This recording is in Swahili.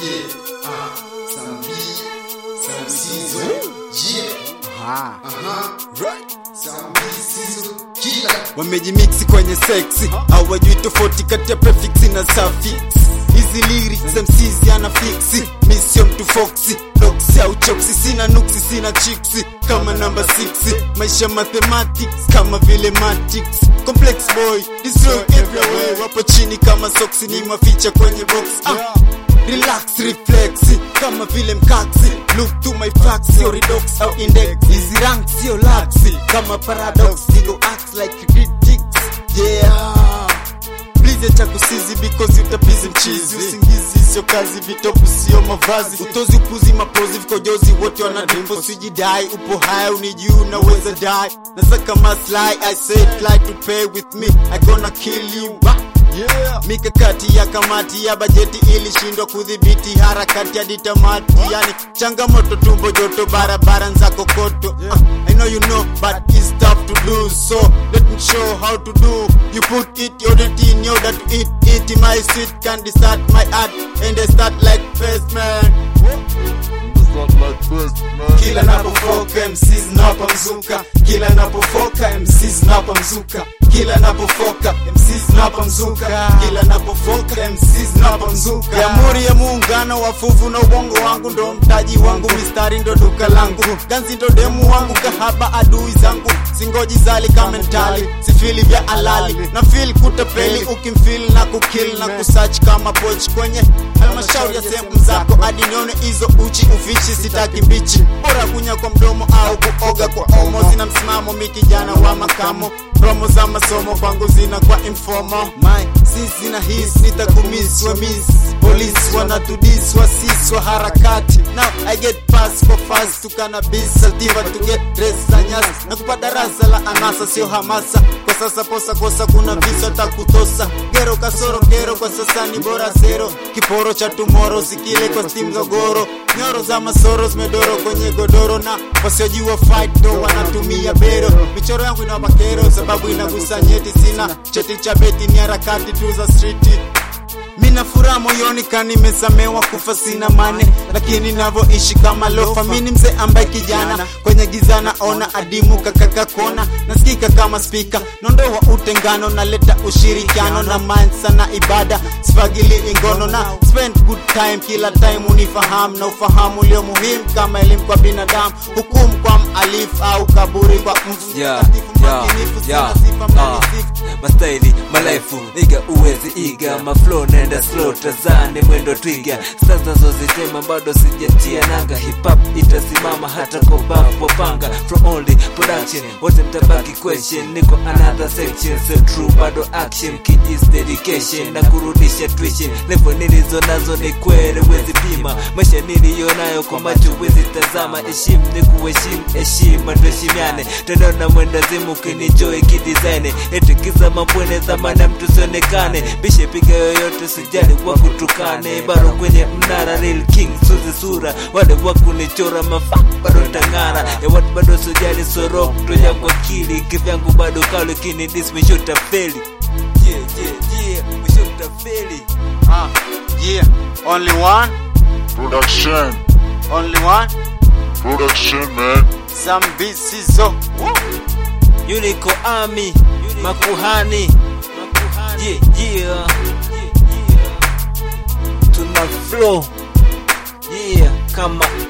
Yeah, uh, some B, some Sizzle. Yeah, Ah. uh-huh, right. Some B, Sizzle, killer. wamejimiksi kwenye seksi hawajui tofauti kati ya prefix na suffix hizi lyrics mcz ana fiksi misio mtu foksi doksi au choksi sina nuksi sina chiksi kama namba 6 maisha mathematics kama vile matrix complex boy destroy everywhere wapo chini kama soksi ni maficha kwenye box ah. Relax, reflex kama vile mkaksi look to my facts sio redox au index hizi rank sio laxi kama paradox ego acts like critics yeah Please acha kusizi because utapizi mchizi usingizi sio kazi vitopu sio mavazi utozi upuzi mapozi vikojozi wote wana dimpo sijidai upo haya unijuu unaweza die nasaka maslahi I say try to pay with me I gonna kill you Wah! Yeah. Mikakati ya kamati ya bajeti ilishindwa kudhibiti harakati hadi tamati, yani changamoto, tumbo joto, barabara za kokoto. Uh, I know you know but it's tough to do, so let me show how to do. You put it your in order to eat it. My sweet candy start my art and I start like first man. Kila napofoka MCs napamzuka, kila napofoka MCs napamzuka, kila napofoka MCs napamzuka, kila napofoka MCs napamzuka. Jamhuri ya Muungano wa fuvu na ubongo wangu ndo mtaji wangu, mistari ndo duka langu, ganzi ndo demu wangu, kahaba adui zangu, singoji zali kamentali, sifili vya alali na feel kutapeli, ukimfeel na kukill na kusearch kama poch kwenye halmashauri ya sehemu zako, hadi nione hizo uchi ufichi, sitaki mbichi, bora kunya kwa mdomo au kuoga kwa omo. Zina msimamo mi kijana wa makamo, promo za masomo kwangu zina kwa informo my sisi na his nitakumiswa miss polisi wanatudiswa siswa harakati now I get pass for fast to cannabis sativa to get dress za nyasi na kupa darasa la anasa sio hamasa kwa sasa posa kosa kuna visa takutosa gero kasoro kero kwa sasa ni bora zero kiporo cha tumoro sikile kwa steam gogoro nyoro za masoro zimedoro kwenye godoro na wasiojua fight ndo wanatumia bero michoro yangu ina makero sababu inagusa nyeti sina cheti cha beti ni harakati tu za streeti Mina furaha moyoni kani nimesamewa kufa sina mane, lakini navyoishi kama lofa. Mini mzee ambaye kijana kwenye giza naona adimu kakaka kona, nasikika kama spika, nondoa utengano, naleta ushirikiano na mansa na ibada, sifagili ingono na spend good time kila time, unifahamu na ufahamu ulio muhimu kama elimu kwa binadamu, hukumu kwa malifu au kaburi kwa mfu Yeah, mtakatifu, yeah, mwaminifu, sina yeah, sifa, ah. mnanisifu. mastaili malaifu iga uwezi iga maflow naenda slow tazane mwendo twiga sasa zozitema bado sijatia nanga hip hop itasimama hata kwa babu wapanga from only production wote mtabaki question niko another section so true bado action kijis dedication na kurudisha tuition level nilizo nazo ni kwere wezi pima maisha niliyonayo kwa macho wezi tazama heshimu ni kuheshimu heshima tuheshimiane tendo na mwendazimu ukinijoy kidesign etikiza mapwene zamana mtu sionekane bishe piga yoyote sijali wa kutukane bado kwenye mnara real king suzi sura wale wa kunichora mafa bado tangara ya watu bado sijali sorok toja kwa kili kivyangu bado kalo kini dis misho tafeli yeah yeah yeah misho tafeli Ah, yeah, only one, Production, only one, production, man. some bisizo. Unico Army Makuhani Yeah, yeah Tuna flow Yeah, kama